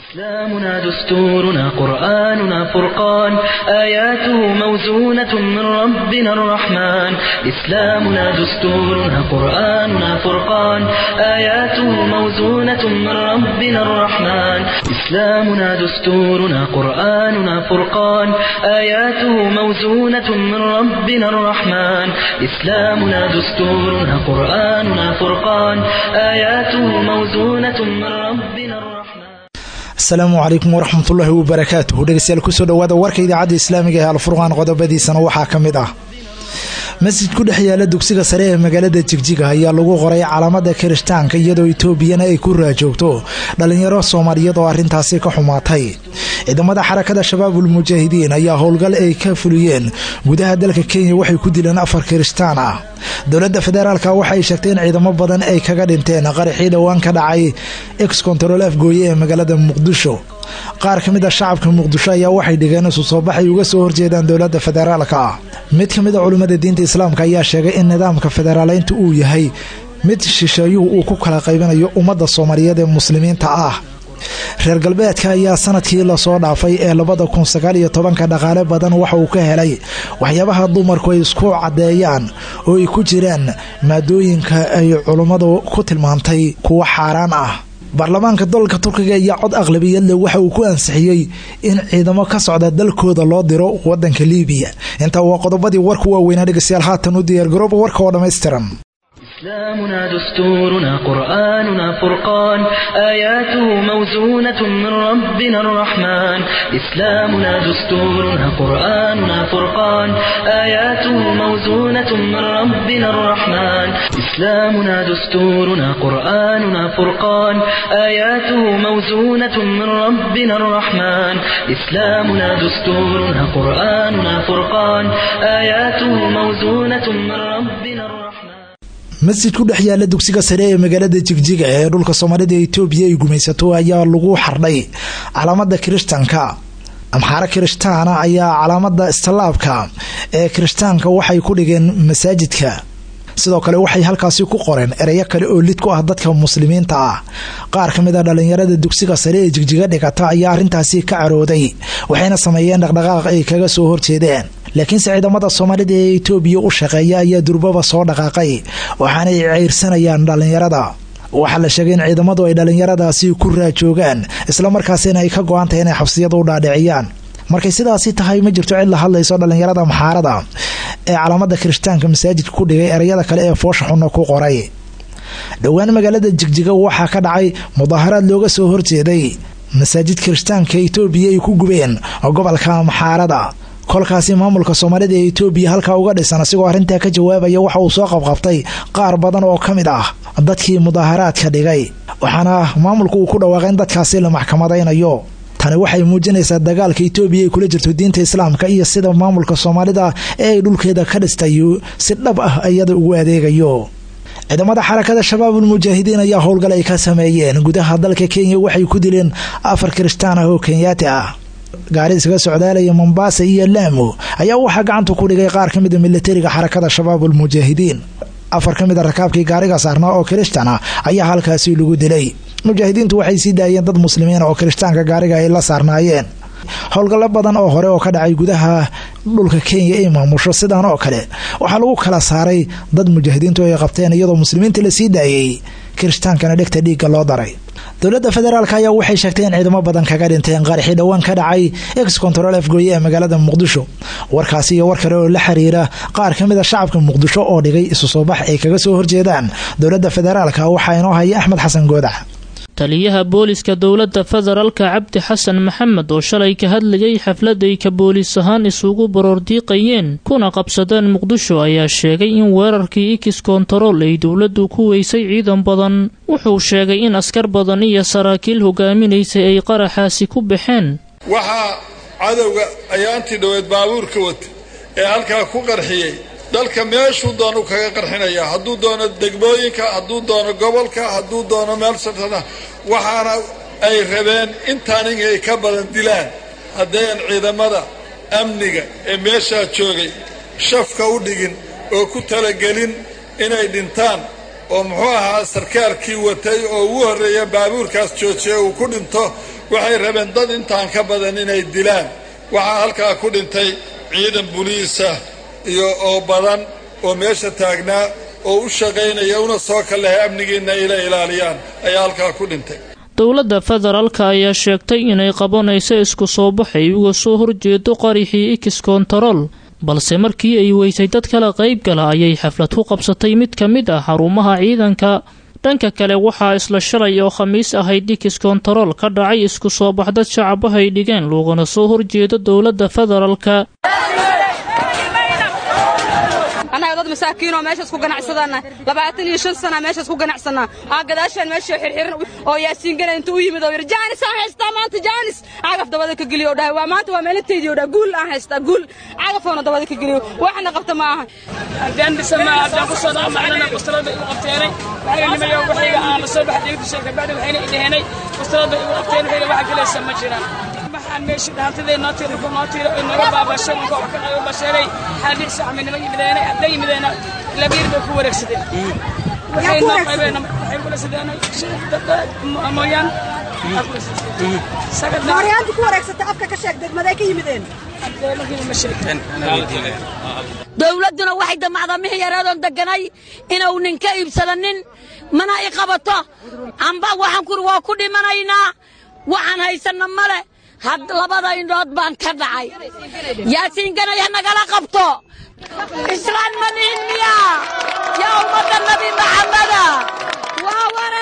إسلامنا دستورنا قرآننا فرقان آياته موزونة من ربنا الرحمن إسلامنا دستورنا قرآننا فرقان آياته موزونة من ربنا الرحمن إسلامنا دستورنا قرآننا فرقان آياته موزونة من ربنا الرحمن إسلامنا دستورنا قرآننا فرقان آياته موزونة من ربنا الرحمن asalaamu calaykum waraxmatullaahi wabarakaatuhu dhegeystayaal kusoo dhowaada warka idaacadda islaamiga ee alfurqaan qodobadiisana waxaa ka mid ah masjid ku dhex yaala dugsiga sare ee magaalada jigjiga ayaa lagu qoray calaamada kirishtaanka iyadoo etoobiyana ay ku raajoogto dhalinyaro soomaaliyeed oo arrintaasi ka xumaatay ciidamada xarakada shabaabul mujaahidiin ayaa howlgal ay ka fuliyeen gudaha dalka kenya waxay ku dileen afar kirishtaan ah dowladda federaalka waxay sheegtay in ciidamo badan ay kaga dhinteen qaraxii dhowaan ka dhacay ex control afgooye ee magaalada muqdisho qaar ka mid a shacabka muqdisho ayaa waxay dhigeen isu soo baxay uga soo horjeedaan dowladda federaalka mid ka mid a culimmada diinta islaamka ayaa sheegay in nidaamka federaaleynta uu yahay mid shisheeyuhu uu ku kala qaybinayo ummadda soomaaliyeed ee muslimiinta ah reer galbeedka ayaa sanadkii lasoo dhaafay ee labada kun sagaal iyo tobanka dhaqaale badan waxa uu ka helay waxyaabaha dumarku ay isku caddeeyaan oo ay ku jiraan maadooyinka ay culummadu ku tilmaantay kuwo xaaraan ah baarlamaanka dalka turkiga iyo cod aqlabiyadle waxa uu ku ansixiyey in ciidamo ka socda dalkooda loo diro wadanka liibiya intaa waa qodobadii warku waaweynaa dhegeystayaal haatan u diyaargarooba warka oo dhammaystiran إسلامنا دستورنا قرآننا فرقان آياته موزونة من ربنا الرحمن إسلامنا دستورنا قرآننا فرقان آياته موزونة من ربنا الرحمن إسلامنا دستورنا قرآننا فرقان آياته موزونة من ربنا الرحمن إسلامنا دستورنا قرآننا فرقان آياته موزونة من ربنا الرحمن masjid ku dhex yaala dugsiga sare ee magaalada jigjiga ee dhulka soomaalida etoobiya ay gumaysato ayaa lagu xardhay calaamada kirishtaanka amxaaro kirishtaana ayaa calaamada istallaabka ee kirishtaanka waxay ku dhigeen masaajidka sidoo kale waxay halkaasi ku qoreen ereyo kale oo lid ku ah dadka muslimiinta ah qaar ka mid a dhalinyarada dugsiga sare ee jigjiga dhigata ayaa arrintaasi ka carooday waxayna sameeyeen dhaqdhaqaaq ay kaga soo horjeedeen laakiinse ciidamada soomaalida ee etoobiya u shaqeeya ayaa durbaba soo dhaqaaqay waxaanay ceyrsanayaan dhalinyarada waxaa la sheegay in ciidamadu ay dhalinyaradaasi ku raajoogaan islamarkaasina ay ka go-an tahay inay xabsiyada u dhaadhiciyaan markay sidaasi tahay ma jirto cid la hadlayso dhalinyarada maxaarada ee calaamada kirishtaanka masaajidka ku dhigay ereyada kale ee foosha xunna ku qoray dhowaan magaalada jigjiga waxaa ka dhacay mudaaharaad looga soo horjeeday masaajid kirishtaanka etoobiya ay ku gubeen gobolka maxaarada kolkaasi maamulka soomaalida ee etoobiya halkaa uga dhisan asigoo arrintaa ka jawaabaya waxa uu soo qabqabtay qaar badan oo ka mid ah dadkii mudaaharaadka dhigay waxaana maamulku uu ku dhawaaqay in dadkaasi la maxkamadaynayo tani waxay muujinaysaa dagaalka etoobiya ay kula jirto diinta islaamka iyo sida maamulka soomaalida ee ay dhulkeeda ka dhistay si dhab ah iyada ugu adeegayo ciidamada xarakada shabaabul mujaahidiin ayaa howlgal ay ka sameeyeen gudaha dalka kenya waxay ku dileen afar kirishtaan ah oo kenyaati ah gaari isaga socdaalaya mombaasa iyo laamo ayaa waxaa gacanta ku dhigay qaar ka mida milatariga xarakada shabaabul mujaahidiin afar ka mid a rakaabkii gaariga saarnaa oo kirishtan ah ayaa halkaasi lagu dilay mujaahidiintu waxay sii daayeen dad muslimiin oo kirishtaanka gaariga ay la saarnaayeen howlgallo badan oo hore oo ka dhacay gudaha dhulka kenya ay maamusho sidan oo kale waxaa lagu kala saaray dad mujaahidiintu ay qabteen iyadoo muslimiinta la sii daayey kiristaankana dhegta dhiigga loo daray dowladda federaalk ayaa waxay sheegtay in ciidamo badan kaga dhinteen qaraxii dhowaan ka dhacay ex control afgooye ee magaalada muqdisho warkaasi iyo war kale oo la xiriira qaar ka mid a shacabka muqdisho oo dhigay isu soo bax ay kaga soo horjeedaan dowladda federaalka waxaa inoo haya axmed xasan goodax taliyaha booliska dowladda federaalka cabdi xasan maxamed oo shalay ka hadlayay xafladay ka boolis ahaan isugu baroordiiqayeen kuna qabsadeen muqdisho ayaa sheegay in weerarkii ikis kontarool ay dowladdu ku weysay ciidan badan wuxuu sheegay in askar badan iyo saraakiil hogaaminaysay ay qaraxaasi ku baxeen waxaa cadowga ayaantii dhoweed baabuurka wata ee halkaa ku qarxiyey dalka meeshuu doonu kaga qarxinayaa hadduu doono degmooyinka hadduu doono gobolka hadduu doono meel sartana waxaana ay rabeen intaan inay ka badan dilaan haddayan ciidamada amniga ee meeshaa joogay shafka u dhigin oo ku talagelin inay dhintaan oo muxuu ahaa sarkaalkii watay oo ugu horreeya baabuurkaas joojiya uu ku dhinto waxay rabeen dad intaan ka badan inay dilaan waxaa halkaa ku dhintay ciidan buliisa iyo oo badan oo meesha taagnaa oo u shaqaynaya una soo kallahay amnigiinna ila ilaaliyaan ayaa halkaa ku dhintay dowladda federaalka ayaa sheegtay inay qabanayso isku soo baxay uga soo horjeedo qarixii ikis kontarool balse markii ay weysay dad kala qayb gala ayay xaflad ku qabsatay mid ka mid ah xarumaha ciidanka dhanka kale waxaa isla shalay oo khamiis ahayd ikis kontarool ka dhacay isku soo bax dad shacabahay dhigeen loogana soo horjeedo dowladda federaalka annaga dad masaakiinoo meeshaas ku ganacsadana labaatan iyo shan sana meeshaas ku ganacsanaa aa gadaashaan meesha xirxiran oo yaasiingana inta u yimid oo yidhi jaanis aan haystaa maanta jaanis cagaf dabada ka geliyo dhahay waa maanta waa meelintaydii dhahay guul aan haystaa guul cagafoona dabada ka geliyo waxna qabta ma aha haddaan dhisana haddaan ku soo dhaamacnana wastarada igu qabteenay waxayna nimayo waxayga aan la soo baxay degdushay kabacdi waxayna idhaheenay wastarada igu qabteen waxayna waxa galaysa ma jiraan waxaan meesha dhaantadee noo tiira ku noo tiira oo naga baabashay oo wax ka qayo basheeray xaalix saxmi nima yimideena hadday yimideena labiir bay ku wareegsadeen waxay noo qaybeen waxay kula sideen mooyaan mooryaanti ku wareegsatay afka ka sheeg degmaday ka yimideen dowladduna waxay damacdaa mixi yareedoon deganay inuu ninka iibsadanin mana i qabato amba waxaan kuri waa ku dhimanaynaa waxaan haysanna male had labada indhood baan ka dhacay yaasiinganaya nagala qabto islaan ma nihin miya yaa ummadda nabi maxamada waa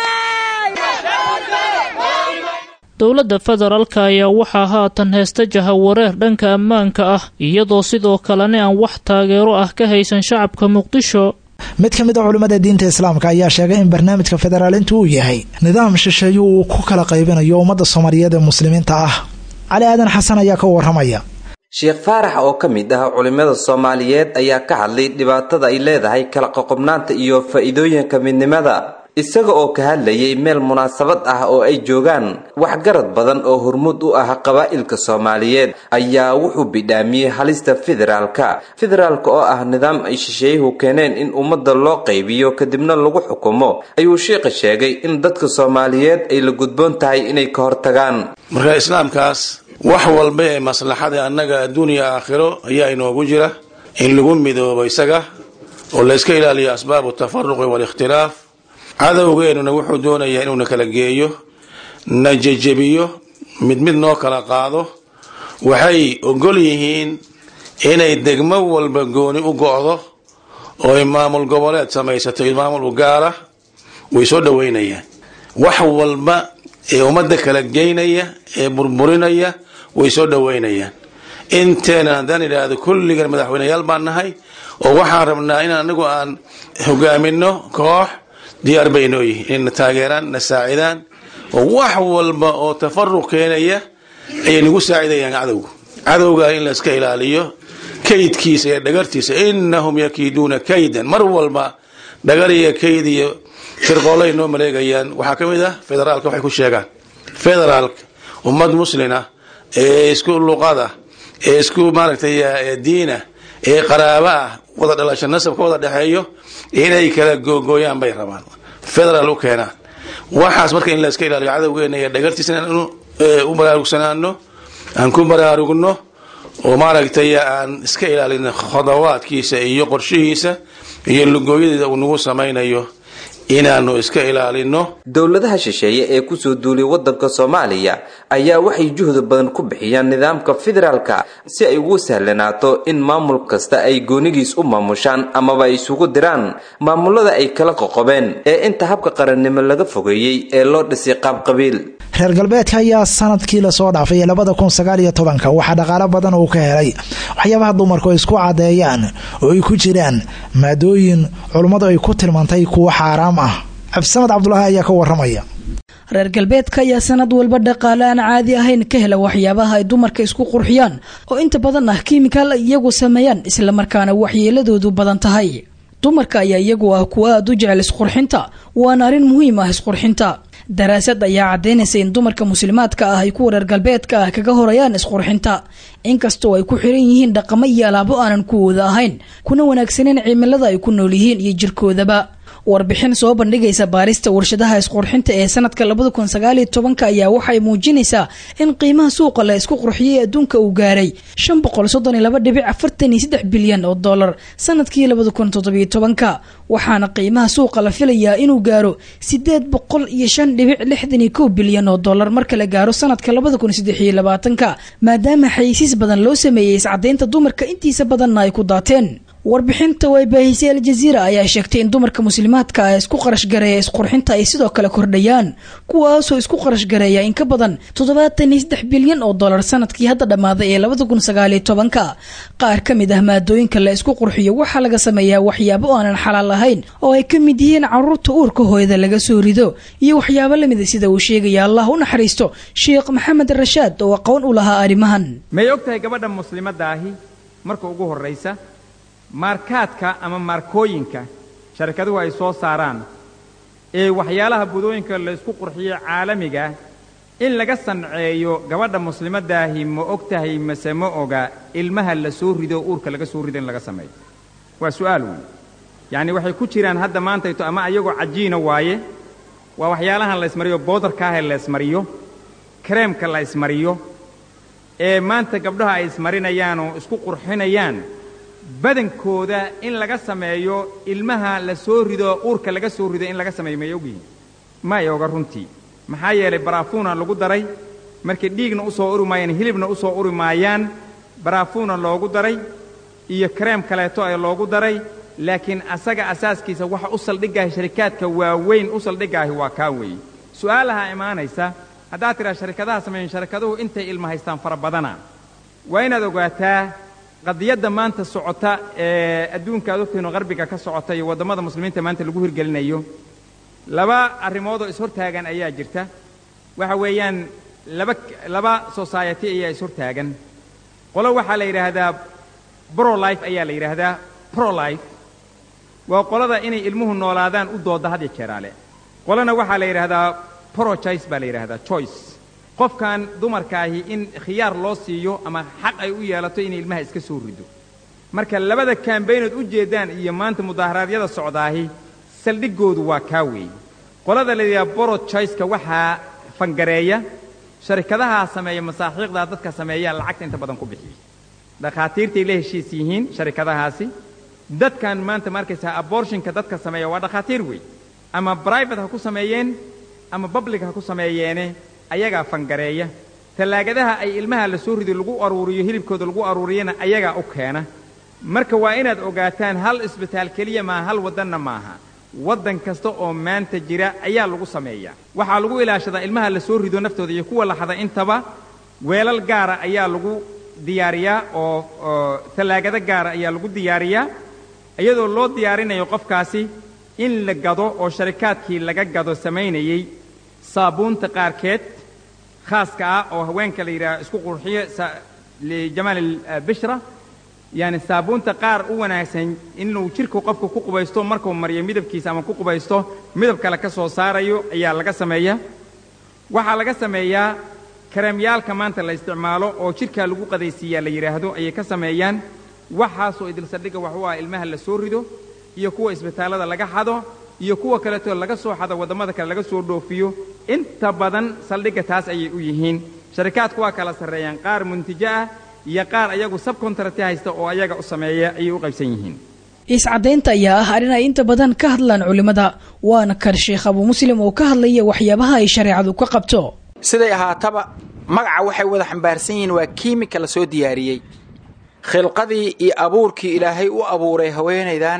wareey dowladda federaalka ayaa waxaa haatan heesta jahawareer dhanka ammaanka ah iyadoo sidoo kalena aan wax taageero ah ka haysan shacabka muqdisho mid ka mid a culimmada diinta islaamka ayaa sheegay in barnaamijka federaalintu uu yahay nidaam shisheeye uu ku kala qaybinayo ummadda soomaaliyeed ee muslimiinta ah cali aadan xasan ayaa ka waramaya sheekh faarax oo ka mid ah culimmada soomaaliyeed ayaa ka hadlay dhibaatada ay leedahay kala qoqobnaanta iyo faa'iidooyinka midnimada isaga oo ka hadlayay meel munaasabad ah oo ay joogaan waxgarad badan oo hormuud u ah qabaa'ilka soomaaliyeed ayaa wuxuu bidhaamiyey halista federaalka federaalka oo ah nidaam ay shisheeyuhu keeneen in ummadda loo qaybiyo kadibna lagu xukumo ayuu sheikha sheegay in dadka soomaaliyeed ay la gudboon tahay inay ka hortagaan marka islaamkaas wax walba ee maslaxada annaga adduuniya aakhiro ayaa inoogu jira in lagu midoobo isaga oo layska ilaaliyo asbaabu tafaruqi waalikhtilaaf cadowgeennuna wuxuu doonayaa inuuna kala geeyo na jejebiyo mid mid noo kala qaado waxay ogol yihiin inay degmo walba gooni u go'do oo ay maamul goboleed samaysato iyo maamul u gaara way soo dhoweynayaan wax walba ee ummadda kala geynaya ee burburinaya way soo dhoweynayaan inteena haddaan idhaahdo kulligan madaxweyneyaal baan nahay oo waxaan rabnaa in anigu aan hogaamino koox diyaar bay noo yihiin inay na taageeraan na saacidaan oo wax walba oo tafaruq keenaya ayay nagu saacidayaan cadowga cadowga in la iska ilaaliyo kaydkiisa iyo dhagartiisa innahum yakiiduuna kaydan mar walba dhagar iyo kayd iyo shirqoolay noo maleegayaan waxaa ka mid ah federaalka waxay ku sheegaan federaalka ummad muslina ee isku luqada ee isku maaragtay diina ee qaraabo ah wada dhalasho nasabka wada dhexeeyo inay kala googooyaan bay rabaan federaal u keenaan waxaas marka in la iska ilaaliyo cadowgeena iyo dhagartiisa inaan u baraarugsanaano aan ku baraarugno oo maaragtay aan iska ilaalino khodawaadkiisa iyo qorshihiisa iyo lugooyadeeda uu nagu samaynayo inaanu iska ilaalino dowladaha shisheeye ee kusoo duulay waddanka soomaaliya ayaa waxay juhdi badan ku bixiyaan nidaamka federaalka si ay ugu sahlanaato in maamul kasta ay goonigiis u maamushaan amaba ay isugu diraan maamulada ay kala qoqobeen ee inta habka qarannimo laga fogeeyey ee loo dhisay qaabqabiil reer galbeedka ayaa sanadkii lasoo dhaafay labada kun sagaal iyo tobanka waxaa dhaqaalo badan uu ka helay waxyaabaha dumarku ay isku cadeeyaan oo ay ku jiraan maadooyin culummadu ay ku tilmaantay kuwa xaaraam ah cabdisamad cabdulaahi ayaa ka waramaya reer galbeedka ayaa sanad walba dhaqaale aan caadi ahayn ka hela waxyaabaha ay dumarka isku qurxiyaan oo inta badan ah kiimikaal ay iyagu sameeyaan islamarkaana waxyeeladoodu badan tahay dumarka ayaa iyagu ah kuwa aada u jecel isqurxinta waana arrin muhiim ah isqurxinta daraasad ayaa caddaynaysa in dumarka muslimaadka ah ay kuwa reer galbeedka ah kaga horayaan isqurxinta inkastoo ay ku xiran yihiin dhaqamo iyo alaabo aanan kuwooda ahayn kuna wanaagsaneen cimilada ay ku nool yihiin iyo jirkoodaba warbixin soo bandhigaysa baarista warshadaha isqurxinta ee sanadka labada kun sagaaliyo tobanka ayaa waxay muujinaysaa in qiimaha suuqa la isku qurxiyey adduunka uu gaaray shan boqol soddon iyo laba dhibic afartan iyo saddex bilyan oo dollar sanadkii labada kun toddobiyo tobanka waxaana qiimaha suuqa la filayaa inuu gaaro sideed boqol iyo shan dhibic lixdan iyo kow bilyan oo dollar marka la gaaro sanadka labada kun saddex iyo labaatanka maadaama xayisiis badan loo sameeyey iscadaynta dumarka intiisa badanna ay ku daateen warbixinta way baahisay aljaziira ayaa sheegtay in dumarka muslimaadka ah isku qarashgareeya isqurxinta ay sidoo kale kordhayaan kuwaasoo isku qarashgareeya in ka badan toddobaatan iyo saddex bilyan oo dollar sanadkii hadda dhammaaday ee labada kun sagaaliyo tobanka qaar ka mid ah maadooyinka la isku qurxiyo waxaa laga sameeyaa waxyaabo aanan xalaal ahayn oo ay ka mid yihiin caruurta uurka hooyada laga soo rido iyo waxyaabo lamida sida uu sheegaya allah u naxariisto sheekh maxamed rashaad oo aqoon u lahaa arrimahan may og tahay gabadha muslimadda ahi marka ugu horraysa maarkaadka ama maarkooyinka sharikaduhu ay soo saaraan ee waxyaalaha budooyinka la isku qurxiyo caalamiga in laga sanceeyo gabadha muslimaddaahi ma og tahay mase ma oga ilmaha la soo rido uurka laga soo rido in laga sameeyo waa su'aal weyn yacni waxay ku jiraan hadda maantayto ama ayagoo cajiina waaye waa waxyaalahan la ismariyo boodarkaahee la ismariyo kareemka la ismariyo ee maanta gabdhaha ay ismarinayaan oo isku qurxinayaan badankooda in laga sameeyo ilmaha la soo rido uurka laga soo rido in laga sameeyo may ogyihin ma ay oga runtii maxaa yeelay baraafuuna lagu daray markay dhiigna u soo uri maayaan hilibna u soo uri maayaan baraafuuna loogu daray iyo kareem kaleeto ee loogu daray laakiin asaga asaaskiisa waxa u saldhigaahi sharikaadka waaweyn u saldhigaahi waa kaa weeye su'aalaha imaanaysa haddaad tidhaa sharikadaha sameeyen sharikaduhu intay ilma haystaan fara badana waa inaad ogaataa qadiyadda maanta socota ee adduunka ad ogtayno qarbiga ka socota iyo waddamada muslimiinta maanta lagu hirgelinayo laba arrimoodoo ishortaagan ayaa jirta waxa weeyaan laba laba society ayaa ishortaagan qolo waxaa la yidhaahdaa brolife ayaa la yidhaahdaa prolife waa qolada inay ilmuhu noolaadaan u doodda had ya jeeraale qolana waxaa la yidhaahdaa prochoice baa la yidhaahdaa choice qofkan dumarkaahi in khiyaar loo siiyo ama xaq ay u yeelato inay ilmaha iska soo rido marka labada kaambaynood u jeeddaan iyo maanta mudaharaadyada socdaahi saldhiggoodu waa kaa weeye qolada la yidhaha borochoiceka waxaa fangareeya sharikadahaa sameeya masaaxiiqdaa dadka sameeyaa lacagta inta badan ku bixiya dhakhaatiirtay la heshiis yihiin sharikadahaasi dadkan maanta ma arkaysaa abortionka dadka sameeya waa dhakhaatiir wey ama bribate ha ku sameeyeen ama public ha ku sameeyeene ayagaa fangareeya tallaagadaha ay ilmaha la soo rido lagu aruuriyo hilibkooda lagu aruuriyana ayagaa u keena marka waa inaad ogaataan hal isbitaal keliya maaha hal waddanna maaha waddan kasta oo maanta jira ayaa lagu sameeyaa waxaa lagu ilaashadaa ilmaha la soo rido naftooda iyo kuwa laxada intaba weelal gaara ayaa lagu diyaariyaa oo oo tallaagado gaara ayaa lagu diyaariyaa iyadoo loo diyaarinayo qofkaasi in la gado oo sharikaadkii laga gado samaynayey saabuunta qaarkeed khaaska ah oo haweenka la yidhaha isku qurxiyo lijamaal albishra yaani saabuunta qaar u wanaagsan inuu jidhka qofka ku qubaysto markuu mariyo midabkiisa ama ku qubaysto midab kale ka soo saarayo ayaa laga sameeyaa waxaa laga sameeyaa kareemyaalka maanta la isticmaalo oo jidhkaa lagu qadaysiiyaa la yidhaahdo ayay ka sameeyaan waxaasoo idil saldhigga wax u ah ilmaha la soo rido iyo kuwa isbitaallada laga xado iyo kuwa kaleetoo laga soo xado waddamada kale laga soo dhoofiyo inta badan saldhigga taas ayay u yihiin sharikaadku waa kala sarreeyaan qaar muntijo ah iyo qaar ayagu sabkontarati haysta oo ayaga u sameeya ayay u qaybsan yihiin iscadaynta ayaa ah arrin ay inta badan ka hadlaan culimmada waana kan sheekh abuu muslim oo ka hadlaya waxyaabaha ay shareecadu ka qabto siday ahaataba magaca waxay wada xambaarsan yihiin waa kiimika la soo diyaariyey khilqadii iyo abuurkii ilaahay u abuuray haweenaydan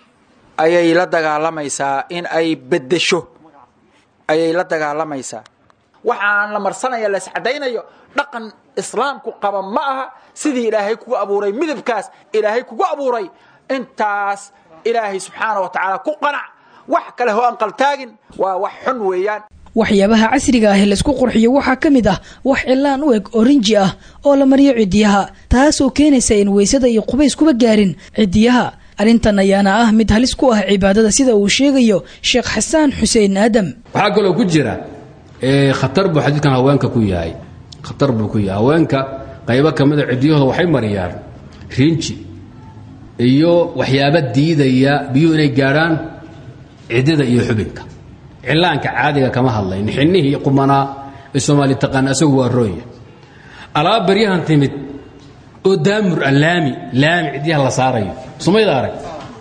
ayay la dagaalamaysaa in ay beddesho ayay la dagaalamaysaa waxaan la marsanaya la iscadaynayo dhaqan islaamku qaba ma aha sidii ilaahay kugu abuuray midabkaas ilaahay kugu abuuray intaas ilaahay subxaana wa tacaala ku qanac wax kale ho aan qaltaagin waa wax xun weeyaan waxyaabaha casriga ah ee laisku qurxiyo waxaa ka mid ah wax cilaan u eg orinji ah oo la mariyo cidiyaha taasoo keenaysa in weysada iyo qubays kuba gaarin cidiyaha arrintan ayaana ah mid halis ku ah cibaadada sida uu sheegayo sheekh xasaan xuseen aadam waxaa kaloo ku jira khatar buu xadiidkan haweenka ku yahay khatar buu ku yahay haweenka qaybo ka mida cidiyahooda waxay mariyaan rinji iyo waxyaaba diidaya biyuhu inay gaadhaan ciddida iyo xubinka cillaanka caadiga kama hadlayn xinnihii qumanaa ee soomaali taqaan asagu waa rooya alaab baryahan timid oo daamur ah laami laami cidyaha la saarayo sumayda arag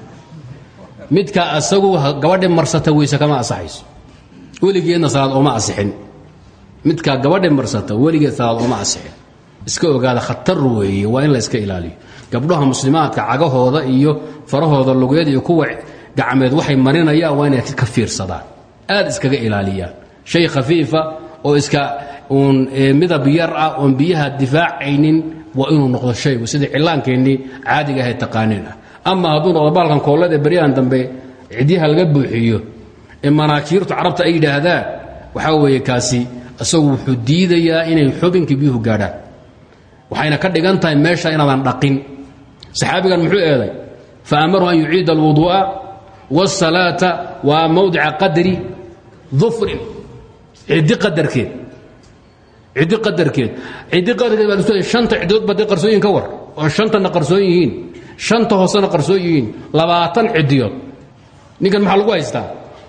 midka asagu gabadhi marsata weyse kama asaxayso weligeedna salaad ooma asixin midkaa gabadhi marsata weligeed salaad ooma asixin iska ogaada khatar weeye waa in la iska ilaaliyo gabdhaha muslimaadka cagahooda iyo farahooda lugeed iyo kuwa gacmeed waxay marinayaan waa inay ka fiirsadaan aad iskaga ilaaliyaan shay khafiifa oo iska uun midab yar ah oon biyaha difaacaynin waa inuu noqdo shaygu sidii cillaankeennii caadiga ahayd taqaaniin ah ama hadduu noqdo baalkan koollada ee baryahan dambe cidyaha laga buuxiyo ee manaakiirtu carabta ay yidhaahdaan waxaa weeye kaasi isagu wuxuu diidayaa inay xubinkii biyuhu gaadhaan waxayna ka dhigan tahay meesha inaadan dhaqin saxaabigan muxuu eeday fa amaru an yuciida alwuduu'a wاsalaata waa mawdica qadri dufrin ciddi qadarkeed ciddi qadarkeed ciddi qadarkeed baa lusoo shanta ciddood ba dee qarsooyin ka war oo shantana qarsoon yihiin shanta hoosena qarsoon yihiin labaatan ciddiyood ninkan maxaa lagu haystaa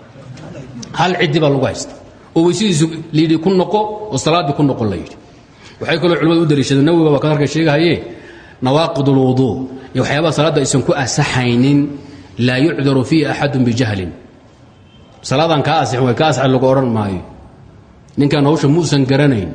hal ciddi baa lagu haystaa oo weysadiisu layidhi ku noqo oo salaaddii ku noqon la yidhi waxay kaloo culimmadu u daliishadeen nawiga waa kadarka sheegahaye nawaaqid ulwuduu iyo waxyaabaha salaadda aysan ku asaxaynin laa yucdaru fiihi axadun bijahlin salaadan kaa asixin way ka asaxin lagu odhan maayo ninkan hawsha muusan garanayn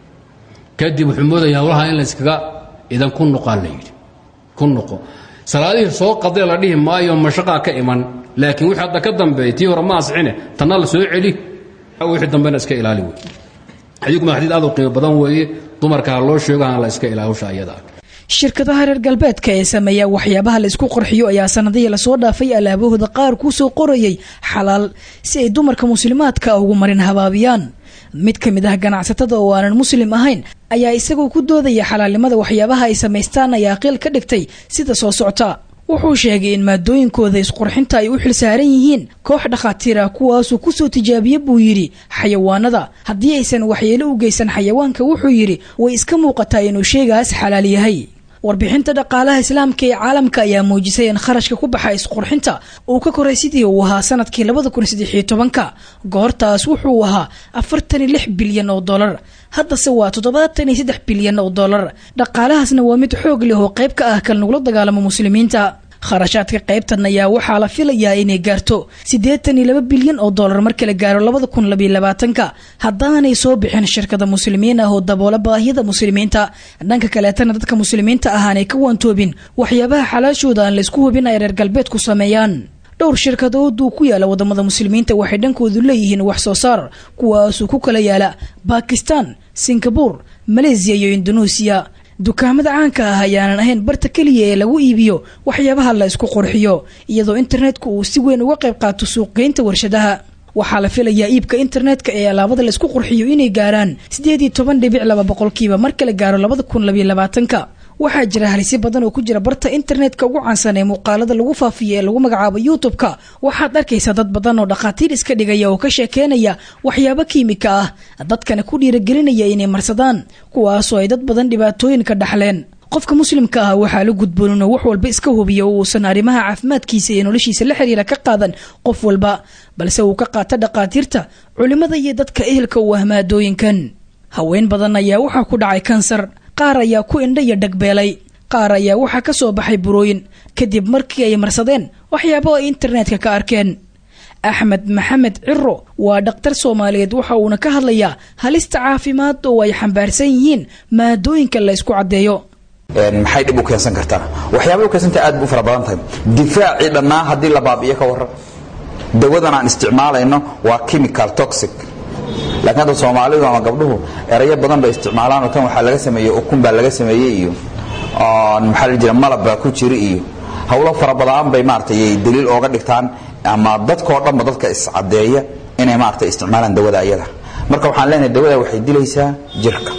kadib wuxuu moodaya hawlaha in layskaga idan ku noqaa la yidhi ku noqo salaadihii soo qadee la dhihi maayo mashaqaa ka iman laakiin wixii hadda ka dambeey tii hore ma asixine tanna la soo celi wixii dambena iska ilaali wey xadiidkuma xadiid aad u qiimo badan weeye dumarka ha loo sheego aan la iska ilaali hawsha ayada ah shirkadaha reer galbeedka ee sameeya waxyaabaha la isku qorxiyo ayaa sanadihii lasoo dhaafay alaabahooda qaar kuu soo qorayay xalaal si ay dumarka muslimaadka ugu marin habaabiyaan mid ka mid ah ganacsatada oo aanan muslim ahayn ayaa isagoo ku doodaya xalaalnimada waxyaabaha ay samaystaan ayaa qiil ka dhigtay sida soo socta wuxuu sheegay in maadooyinkooda isqurxinta ay u xilsaaran yihiin koox dhakhaatiir ah kuwaasuu kusoo tijaabiye buu yidhi xayawaanada haddii aysan waxyeelo u geysan xayawaanka wuxuu yidhi way iska muuqataa inuu sheegaas xalaal yahay warbixinta dhaqaalaha islaamka ee caalamka ayaa muujisay in kharashka ku baxa isqurxinta uu ka koray sidii uu ahaa sanadkii labada kun saddexiyo tobanka goortaas wuxuu ahaa afartan iyo lix bilyan oo dolar haddase waa toddobaatan iyo saddex bilyan oo dolar dhaqaalahaasna waa mid xoog leh oo qayb ka ah kal nagula dagaalamo muslimiinta kharashaadka qaybtan ayaa waxaa la filayaa inay gaarto siddeetan iyo laba bilyan oo dollar marka la gaaro labada kun labayo labaatanka haddaanay soo bixin shirkada muslimiin ah oo daboola baahiyada muslimiinta dhanka kaleetana dadka muslimiinta ah aanay ka waantoobin waxyaabaha xalaashooda aan laysku hubin ay reer galbeedku sameeyaan dhowr shirkadooduu ku yaala wadamada muslimiinta waxay dhankoodu leeyihiin wax soo saar kuwaasuu ku kala yaala bakistan singabur maleysiya iyo indoneesiya dukaamada caanka ah ayaanan ahayn barta keliya ee lagu iibiyo waxyaabaha la isku qurxiyo iyadoo internetku uu si weyn uga qayb qaato suuqgeynta warshadaha waxaa la filayaa iibka internetka ee alaabada la isku qurxiyo inay gaaraan siddeed iyo toban dhibic laba boqolkiiba marka la gaaro labada kun labayo labaatanka waxaa jira halisyo badan oo ku jira barta internetka ugu caansan ee muuqaalada lagu faafiyo ee lagu magacaabo youtube-ka waxaad arkaysaa dad badan oo dhakhaatiir iska dhigaya oo ka sheekeynaya waxyaabo kiimika ah dadkana ku dhiiragelinaya inay marsadaan kuwaasoo ay dad badan dhibaatooyin ka dhaxleen qofka muslimka ah waxaa la gudboon inuu wax walba iska hubiyo oo uusan arrimaha caafimaadkiisa iyo noloshiisa la xiriira ka qaadan qof walba balse uu ka qaato dhakhaatiirta culimmada iyo dadka ehelka u ah maadooyinkan haween badan ayaa waxaa ku dhacay kansar qaar ayaa ku indha iyo dhagbeelay qaar ayaa waxaa ka soo baxay burooyin kadib markii ay marsadeen waxyaabo ay internetka ka arkeen axmed maxamed ciro waa dhakhtar soomaaliyeed waxa uuna ka hadlayaa halista caafimaad oo ay xambaarsan yihiin maadooyinka la ysku caddeeyo maxay dhib u keensan kartaa waxyaabay u keensanta aad bu u fara badan tahay difaacii dhannaa haddii la baabi'iyo ka warran dawadan aan isticmaalayno waa chemical toxic laakiin hadda soomaalidu ama gabdhuhu erayo badan bay isticmaalaan oo tan waxaa laga sameeyey ukun baa laga sameeyey iyo maxaa la jira malab baa ku jira iyo howlo fara badan bay maaragtay daliil ooga dhigtaan ama dadkoo dhanba dadka iscadeeya inay maaragtay isticmaalaan dawada ayada marka waxaan leenahay dawada waxay dilaysaa jirka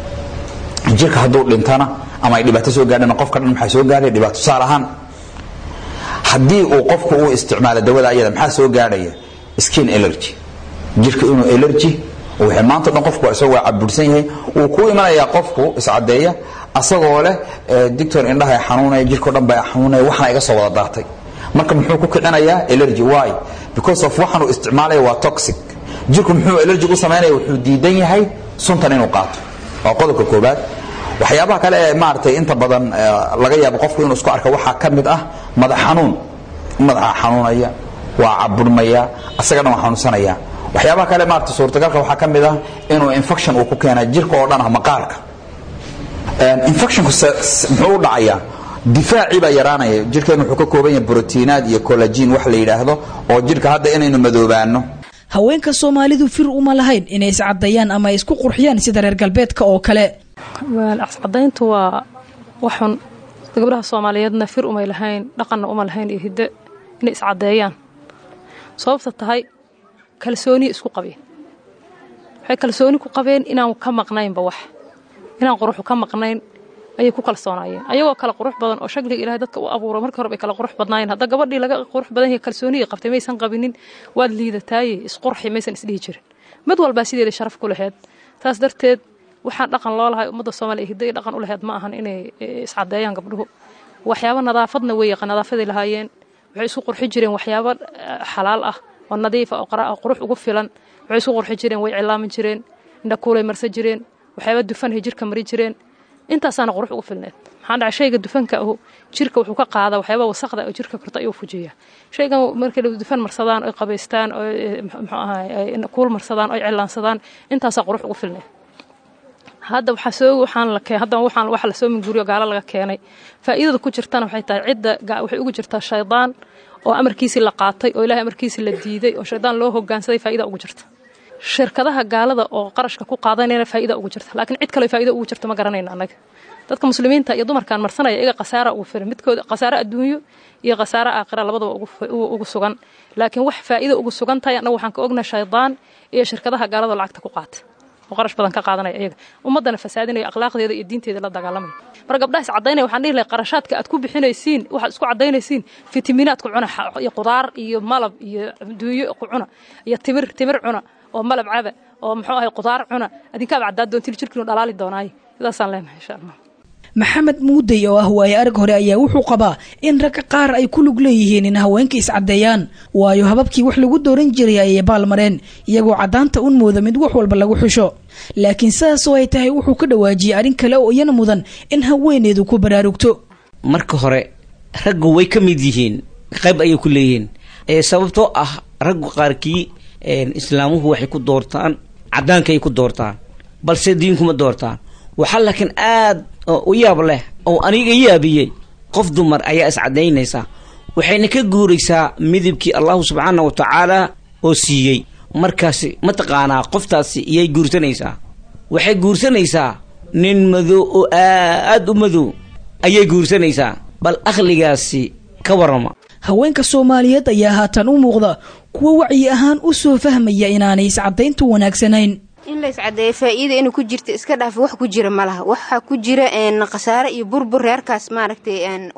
jirka hadduu dhintana ama ay dhibaato soo gaadhana qofka dhan maxaa soo gaadhaya dhibaato tusaale ahaan haddii uu qofku uu isticmaalo dawada ayada maxaa soo gaadhaya skin allergy jirka inuu allergy wixii maanta dhan qofku isagoo waa cabursan yahay wuu ku imanayaa qofku iscadeeya asagoo leh dictor indhaha xanuunaya jirko dhan baa xanuunaya waxna iga soo wada daatay marka muxuu ku kicinayaa allergy why because of waxaan uu isticmaalaya waa toxic jirku muxuu allergy u samaynaya wuxuu diidan yahay suntan inuu qaato waa qodobka koobaad waxyaabaha kale ee maaragtay inta badan laga yaabo qofku inuu isku arka waxaa ka mid ah madax xanuun madaxa xanuunaya waa caburmaya asagana waa xanuunsanaya waxyaabaha kale maarata suurtagalka waxaa ka mid ah inuu infection uu ku keena jirka oo dhan ah maqaarka infectionku muxuu u dhacayaa difaacii baa yaraanaya jirkeen wuxuu ka kooban yahay brotiinaad iyo collagen wax la yidhaahdo oo jirka hadda inaynu madoobaano haweenka soomaalidu fir uma lahayn inay iscadayaan ama ay isku qurxiyaan sida reer galbeedka oo kale iscadayntu waa waxun gabdhaha soomaaliyeedna fir umay lahayn dhaqanna uma lahayn iyo hiddo inay iscadeeyaan sababta tahay kalsooniya isku qabeen waxay kalsooni ku qabeen inaan ka maqnaynba wax inaan quruxu ka maqnayn ayay ku kalsoonaayeen ayagoo kala qurux badan oo shagliga ilahay dadka u abuuray markii hore bay kala qurux badnaayeen hadda gabadhii laga qurux badan yahay kalsooniyay qabtay maysan qabinin waad liidataaye isqurxi maysan isdhihi jirin mid walbaa sideeda sharaf ku laheyd taas darteed waxaan dhaqan loo lahay ummadda soomaaliya hiddo iyo dhaqan u laheyd ma ahan inay iscadeeyaan gabdhuhu waxyaabo nadaafadna way yaqaan nadaafaday lahaayeen waxay isku qurxi jireen waxyaabo xalaal ah oo nadiif ah oo qurux ugu filan waxay isku qurxi jireen way cilaamin jireen indhakuulay marsan jireen waxyaaba dufanhay jirka mari jireen intaasaana qurux ugu filneed maxaa dhaca shayga dufanka ahu jirka wuxuu ka qaada waxyaaba wasaqda oo jirka korta ayuu fujiya shaygan markay dufan marsadaan oy qabaystaan oo muxuu ahaay kuul marsadaan oy cilaansadaan intaasaa qurux ugu filneed hadda waxaa soo waxaan la keen hadda waxaan waxa la soo minguriyo gaalo laga keenay faa'iidada ku jirtana waxay tahay cidda waxay ugu jirtaa shaydaan oo amarkiisii la qaatay oo ilaahay amarkiisii la diiday oo shaydaan loo hogaansaday faa'iida ugu jirta shirkadaha gaalada oo qarashka ku qaadanayna faa'iida ugu jirta laakiin cid kale faa'iida ugu jirta ma garanayna annaga dadka muslimiinta iyo dumarkan marsanaya iyaga khasaara ugu filan midkooda khasaare adduunyo iyo khasaare aakhira labadaba ugu sugan laakiin wax faa'iida ugu sugan tahay annaga waxaan ka ognahay shaydaan iyo shirkadaha gaalada lacagta ku qaata oo qarash badan ka qaadanaya iyaga ummaddana fasaadinaya akhlaaqdeeda iyo diinteeda la dagaalamaya mar gabdhaha is caddaynaya waxaan dhihi lahay qarashaadka aad ku bixinaysiin waxaad isku caddaynaysiin fitamiinaad ku cuna iyo qudaar iyo malab iyo duunyo ku cuna iyo timir timir cuna oo malab caba oo muxuu ahay qudaar cuna adinkaaba caddaad doontiin jirkiinu dhalaali doonaayo sidaasaan leenahay insha allah maxamed muudey oo ah waaye arag hore ayaa wuxuu qabaa in ragga qaar ay ku lug leeyihiin in haweenka iscaddeeyaan waayo hababkii wax lagu dooran jiray ayay baalmareen iyagoo caddaanta un mooda mid wax walba lagu xusho laakiin sidaasoo ay tahay wuxuu ka dhawaajiyey arrin kale oo iyana mudan in haweeneedu ku baraarugto marka hore raggu way ka mid yihiin qayb ayay ku leeyihiin sababtoo ah raggu qaarkii islaamuhu waxay ku doortaan caddaankaay ku doortaan balse diinkuma doortaan waxaa laakiin aad u yaab leh oo aniga yaabiyey qof dumar ayaa iscadaynaysa waxayna ka guuraysaa midabkii allahu subxaana wa tacaala oo siiyey markaasi mataqaanaa qoftaasi iyay guursanaysaa waxay guursanaysaa nin madow oo aad u madow ayay guursanaysaa bal akhligaasi ka warrama haweenka soomaaliyeed ayaa haatan u muuqda kuwo wacyi ahaan u soo fahmaya inaanay iscadayntu wanaagsanayn in la iscadeeyo faa'iida inuu ku jirta iska dhaaf wax ku jira ma laha waxaa ku jira khasaare iyo burbur reerkaas maaragtay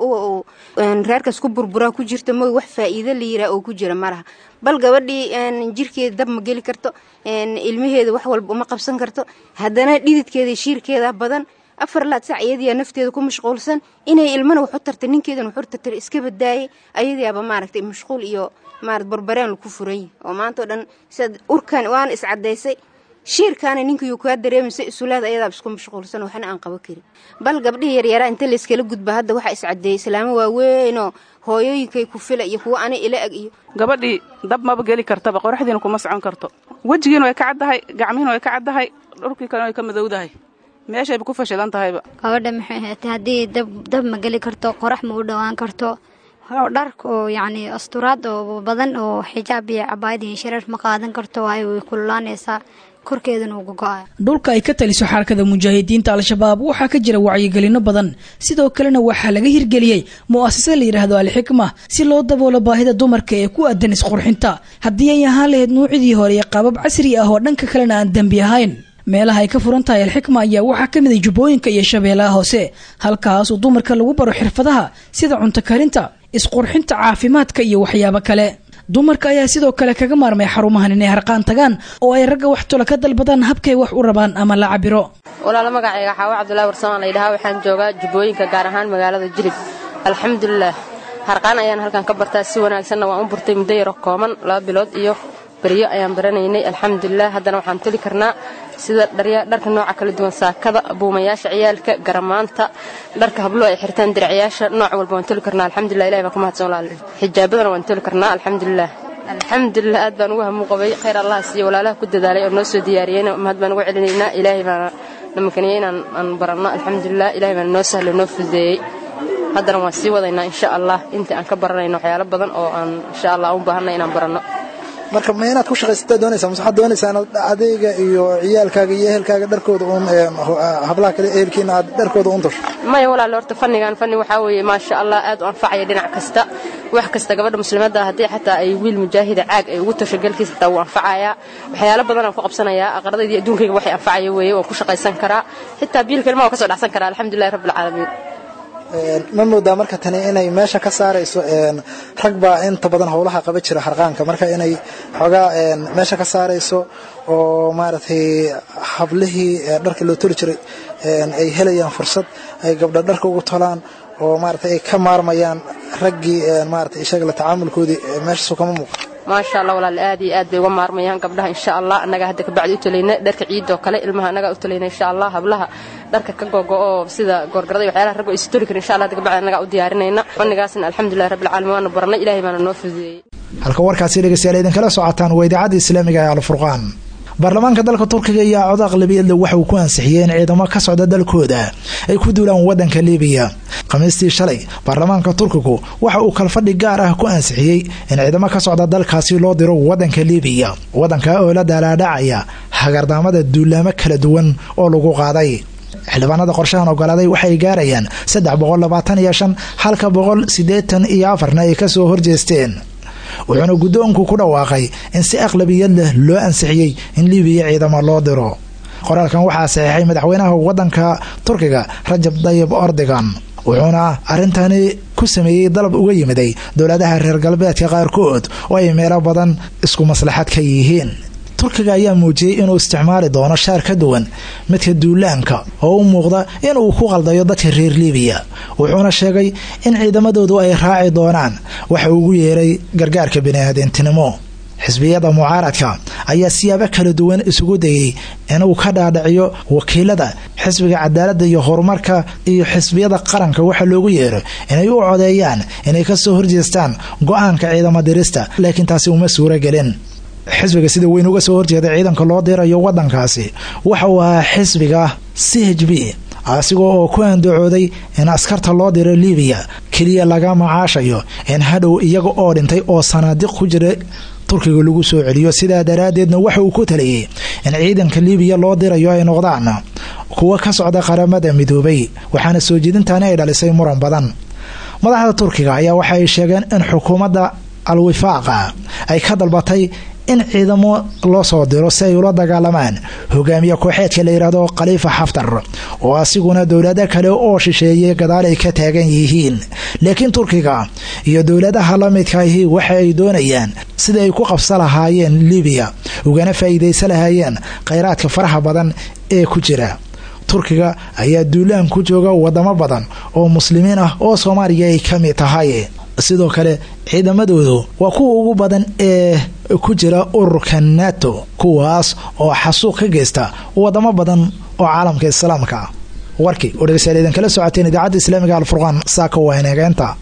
reerkaas ku burburaa ku jirta mooy wax faa'iido la yiraa oo ku jira ma laha bal gabadhii jirkeeda dab ma geli karto ilmaheeda wax walba uma qabsan karto haddana dhididkeeda shiirkeeda badan afar laad sac iyadiyaa nafteeda ku mashquulsan inay ilmana waxu tarta ninkeedana waxu tartay iska badaayay ayadiyaaba maaragtay mashquul iyo maarad barbareen laku furan yahay oo maanta o dhan siad urkan waana iscadaysay shiirkaana ninkayuu kaa dareemaysa isulaad ayadaaba isku mashquulsan waxna aan qabo karin bal gabdhihii yaryaraa inta layskala gudba hadda waxaa iscadeeyay islaamo waaweynoo hooyooyinkay ku fila iyo kuwo ani ila ag iyo gabadhii dab maba geli kartaba qoraxdiina kuma socon karto wejigiina way ka caddahay gacmihiina way ka caddahay dhulkii kalena way ka madowdahay meeshayba ku fashilan tahayba gabadha maxay ahaatay haddii dab dab ma geli karto qorax ma u dhowaan karto dharka oo yacni asturaad oo badan oo xijaab iyo cabaayad iyo shareer ma qaadan karto waayo way kululaanaysaa korkeedana uga go-a dhulka ay ka taliso xarakada mujaahidiinta al-shabaab waxaa ka jira wacyigelino badan sidoo kalena waxaa laga hirgeliyey mu'asasa la yidhaahdo alxikma si loo daboolo baahida dumarka ee ku aadan isqurxinta haddii ay ahaan lahayd nuucidii hore ee qaabab casri ah oo dhanka kalena aan dembi ahayn meelaha ay ka furan tahay alxikma ayaa waxaa ka mid a jubbooyinka iyo shabeellaha hoose halkaasoo dumarka lagu baro xirfadaha sida cunto karinta isqurxinta caafimaadka iyo waxyaabo kale dumarka ayaa sidoo kale kaga maarmay xarumahan inay harqaan tagaan oo ay ragga wax tula ka dalbadaan habkay wax u rabaan ama la cabiro walaalo magacayga xaawo cabdullahi warsamaan layidhahaa waxaan joogaa jubbooyinka gaar ahaan magaalada jilib alxamdulilah harqaan ayaan halkan ka bartaa si wanaagsanna waan u burtay muddo yaro kooban laba bilood iyo beryo ayaan baranaynay alxamdulilah haddana waxaan toli karnaa sida dharka nooca kala duwan saakada buumayaasha ciyaalka garamaanta dharka hablo ay xirtaan diracyaasha nooc walba waan toli karnaa alxamdulilah ilahi baan ku mahadsan walaal xijaabadana waan toli karnaa alxamdulilah alxamdulilah aad baan ugu hamu qabay khayr allah siiyo walaalaha ku dadaalay oo noo soo diyaariyeyna mahad baan ugu celinaynaa ilaahay baana namakaniye inaan aan baranno alxamdulilah ilahay baana noo sahlo noo fududeeyey haddana waan sii wadaynaa insha allah intii aan ka baranayno waxyaalo badan oo aan insha allah u baahanay inaan baranno marka ma inaad ku shaqaysataa doonaysaa mase waxaad doonaysaa inaad adayga iyo ciyaalkaaga iyo ehelkaaga dharkooda uun hablaha kale ehelkiina aad dharkooda uun dasho maya walaal horta fannigan fanni waxaa weeye maasha allah aad u anfacaya dhinac kasta wax kasta gabadha muslimadda haddii xataa ay wiil mujaahida caag ay ugu tasho galkiisa xitaa wuu anfacayaa waxyaalo badan aan ku qabsanayaa aqradayda adduunkayga waxay anfacaya weeye waan ku shaqaysan karaa xitaa biilka ilmaha waan ka soo dhacsan karaa alxamdulillahi rabbilcaalamiin ma moodaa marka tani inay meesha ka saarayso rag baa inta badan howlaha qaba jira harqaanka marka inay xoogaa meesha ka saarayso oo maaragtay hablihii dharka loo toli jiray ay helayaan fursad ay gabdha dharka ugu tolaan oo maaragtay ay ka maarmayaan raggii maaragtay isaga la tacaamulkoodii meeshaasu kama muuqan maasha allah walaal aad iyo aad bay uga maarmayaan gabdhaha insha allah annaga hadda kabacdi u talayna dharka ciidoo kale ilmaha annaga u talayna insha allah hablaha dharka ka gogo oo sida goorgarada iyo waxyaalaha raggo aysi toli karin insha allah hadda kabacdi annaga u diyaarinayna fannigaasna alxamdulillahi rabbil caalamiin waanu barannay ilaahay baana noo fududeeyey halka warkaasi dhegeystayaal idinkala socotaan waa idaacadda islaamiga ee alfurqaan baarlamaanka dalka turkiga iyo cod aqlabiyadle waxa uu ku ansixiyey in ciidamo ka socda dalkooda ay ku duulaan wadanka libiya khamiistii shalay baarlamaanka turkigu waxa uu kalfadhi gaar ah ku ansixiyey in ciidamo ka socda dalkaasi loo diro wadanka libiya wadanka oo la daalaadhacaya hagardaamada duulaamo kala duwan oo lagu qaaday xildhibaanada qorshahan ogolaaday waxay gaarayaan saddex boqol labaatan iyo shan halka boqol siddeetan iyo afarna ay kasoo horjeesteen wuxuuna guddoonku ku dhawaaqay in si aqlabiyad leh loo ansixiyey in libiya ciidamo loo diro qoraalkan waxaa saxiixay madaxweynaha wadanka turkiga rajab dayib ordigan wuxuuna arrintani ku sameeyey dalab uga yimiday dowladaha reer galbeedka qaarkood oo ay meelo badan isku maslaxad ka yihiin turkiga ayaa muujiyey inuu isticmaali doono shaar ka duwan midka duulaanka oo u muuqda inuu ku qaldayo dadka reer libiya wuxuuna sheegay in ciidamadoodu ay raaci doonaan waxa ugu yeeray gargaarka biniaadantinimo xisbiyada mucaaradka ayaa siyaabo kala duwan isugu dayey inuu ka dhaadhiciyo wakiilada xisbiga cadaaladda iyo horumarka iyo xisbiyada qaranka waxa loogu yeero inay u codeeyaan inay kasoo horjeestaan go-aanka ciidamo dirista laakiin taasi uma suuro gelin xisbiga sida weyn uga soo horjeeda ciidanka loo dirayo wadankaasi waxa uu ahaa xisbiga c h b asigoo oo ku andacooday in askarta loo diro libiya keliya laga macaashayo in hadhow iyaga oo dhintay oo sanaadiq ku jira turkiga lagu soo celiyo sidaa daraaddeedna waxa uu ku taliyey in ciidanka libiya loo dirayo ay noqdaan kuwa ka socda qaramada midoobay waxaana soo jeedintaani ay dhalisay muran badan madaxda turkiga ayaa waxa ay sheegeen in xukuumadda al-wifaaqa ay ka dalbatay in ciidamo loo soo diro si ay ula dagaalamaan hogaamiye kooxeedka la yidhaahdo khaliifa xaftar oo asiguna dowlado kale oo shisheeyay gadaal ay ka taagan yihiin laakiin turkiga iyo dowladaha la midkaahi waxa ay doonayaan sida ay ku qabsa lahaayeen libiya ugana faa'iidaysa lahaayeen khayraadka faraha badan ee ku jira turkiga ayaa duulaan ku jooga wadamo badan oo muslimiin ah oo soomaaliya ay ka mid tahay sidoo kale ciidamadoodu waa kuwa ugu badan ee ku jira ururka nato kuwaas oo xasuuq ka geysta wadamo badan oo caalamka islaamka warkii oo dhegeystayaal idinkala socoteen idaacadda islaamiga alfurqaan saaka waa ineegeenta